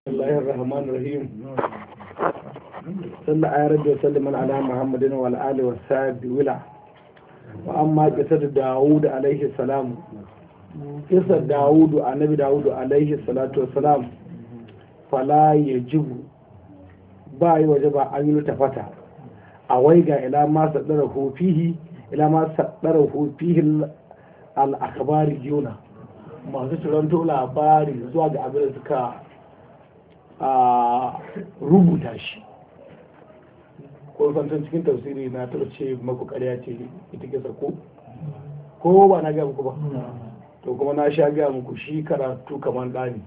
الله الرحمن الرحيم صلى على رب وسلم على محمد وعلى آله وصحبه ولا وأما قصة داود عليه السلام قصة داود النبي داود عليه الصلاة والسلام فلا يجب باي وجب أن يلتفت أويغا إلى ما صدره فيه إلى ما صدره فيه الأخبار جونا masu ciranto labari zuwa ga abin da suka a rubuta shi ko fantan cikin tafsiri na taɓa ce maku ƙarya ce ita ke ko ko ba na ga muku ba to kuma na sha ga muku shi karatu kamar ɗani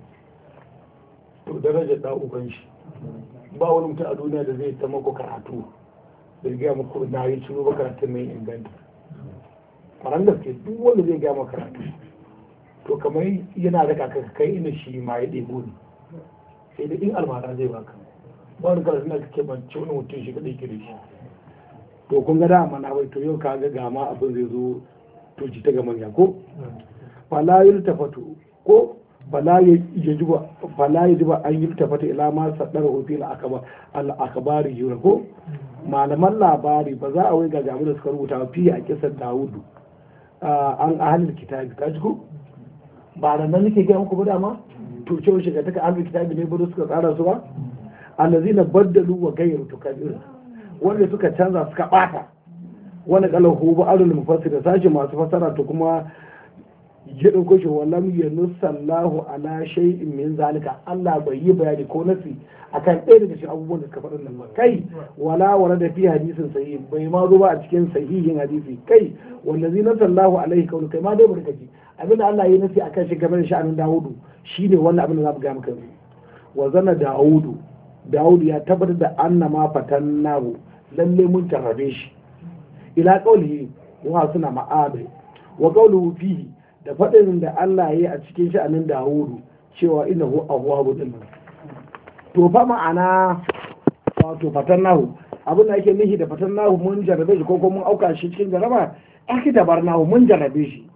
to darajar ɗan uban shi ba wani mutum a duniya da zai ta maku karatu da gaya muku na yi ciro ba karatun mai inganta faran gaske duk wanda zai gaya maka karatu to kamar yana da kaka kai ina shi ma ya ɗebo ne sai da in almara zai baka ba wani karatu na kake bance wani mutum shi kaɗai kiri shi to kun ga dama na bai to yau ka ga gama abin zai zo to ji ta ga manya ko fala yi tafatu ko fala ya ji ba fala ya ji ba an yi tafata ila ma sadara ofi al akabari jura ko malaman labari ba za a wai ga gamu da suka rubuta fiye a kisan dawudu an ahalin kitabi ka ji ko ba da nan nake gaya muku ba dama to cewa shiga taka ahlul kitabi ne bado suka tsara su ba allazina baddalu wa ghayru tukabir wanda suka canza suka bata wani qalahu ba alul mufassir sashi masu fasara to kuma ya dauko shi wallam yanussallahu ala shay'in min zalika Allah bai yi bayani ko nasi akan ɗaya daga cikin abubuwan da suka faɗin nan ba kai wala wala da fi hadisin sahih bai ma zo ba a cikin sahihin hadisi kai wallazina sallahu alaihi kaulu kai ma dai barka ji abin da Allah ya nasi akan shi game da sha'anin Dawudu shine wannan abin da za mu ga maka wa zana Dawudu Dawudu ya tabbatar da anna ma fatannahu lalle mun tarrabe shi ila qaulihi wa suna ma'abe wa qawluhu fihi da faɗin da Allah ya yi a cikin sha'anin Dawudu cewa innahu awwabu din to fa ma'ana wato fatannahu abin da ake nihi da fatannahu mun jarrabe shi ko kuma mun auka shi cikin jarraba ake tabarnahu mun jarrabe shi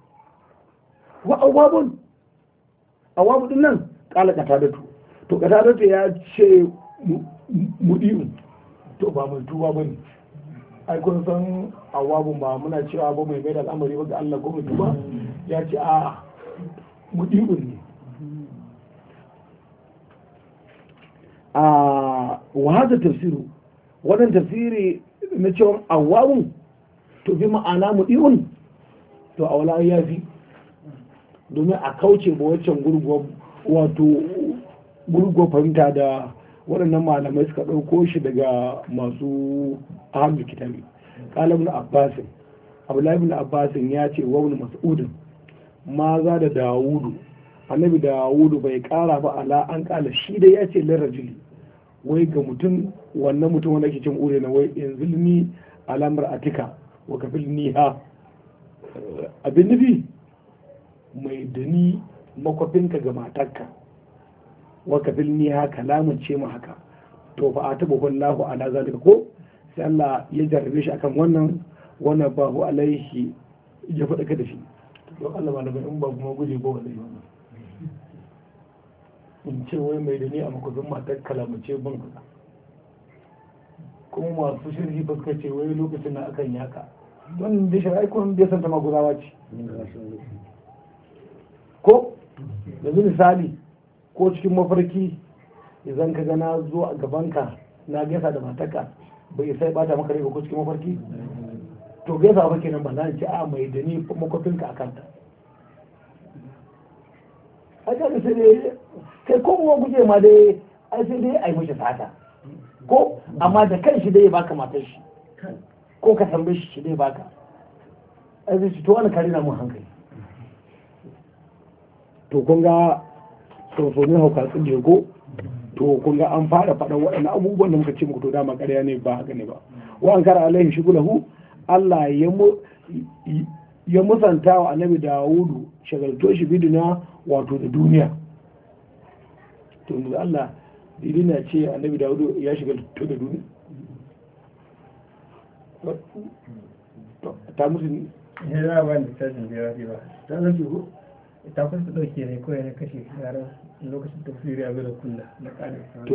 wa awabun awabu din nan kala katadatu to katadatu ya ce mudi'u to ba mai tuba bane ai kun san awabun ba muna cewa ba mai mai da al'amari ba ga Allah ko mai tuba ya ce a mudi'u ne a wa hada tafsiru wannan tafsiri na cewa awabun to bi ma'ana mudi'un to a wala ya fi domin a kauce ba waccan gurguwar wato gurguwar fahimta da waɗannan malamai suka ɗauko shi daga masu ahamdu kitabi kalabin abbasin abdullahi abbasin ya ce wa wani mas'udin ma za da dawudu annabi dawudu bai kara ba ala an kala shi dai ya ce lirajili wai ga mutum wannan mutum wanda ke cin ure na wai yanzu ni alamar atika wa kafil niha abin nufi mai dani makwafinka ga matarka waka filni haka lamunce mu haka to fa a taɓa wallahu ala zalika ko sai Allah ya jarrabe shi akan wannan wannan ba hu alaihi ya faɗa ka da shi don Allah ba da in ba kuma guje ba wallahi wannan in ce wai mai dani a makwafin matar kalamuce ban kaza kuma masu shirki ba suka ce wai lokacin na akan yaka don da shari'a kun bai san ta maguzawa ce ko yanzu misali ko cikin mafarki idan ka gana zo a gabanka na gaisa da mataka bai sai bata maka rai ko cikin mafarki to gaisa ba kenan ba za ci a mai da ni makwafinka a kanta a ga sai dai kai ko kuma guje ma dai ai sai dai ai mishi fata ko amma da kan shi dai ya baka matar shi ko ka tambaye shi shi dai baka ai zai ci to wani kare na mun hankali to kun ga tsofoni hauka tsinje ko to kun ga an fara faɗan waɗannan abubuwan da muka ce muku to dama ƙarya ne ba haka ne ba wa an kara alaihi shugulahu Allah ya musanta wa annabi Dawudu shagalto shi bidina wato da duniya to da Allah didina ce annabi Dawudu ya shagalto da duniya ta musu ne ya ba da tashin biyar ba ta zai ko ta kusa dauke ne ko ya kashe yaran lokacin tafsiri a da kulla na ƙare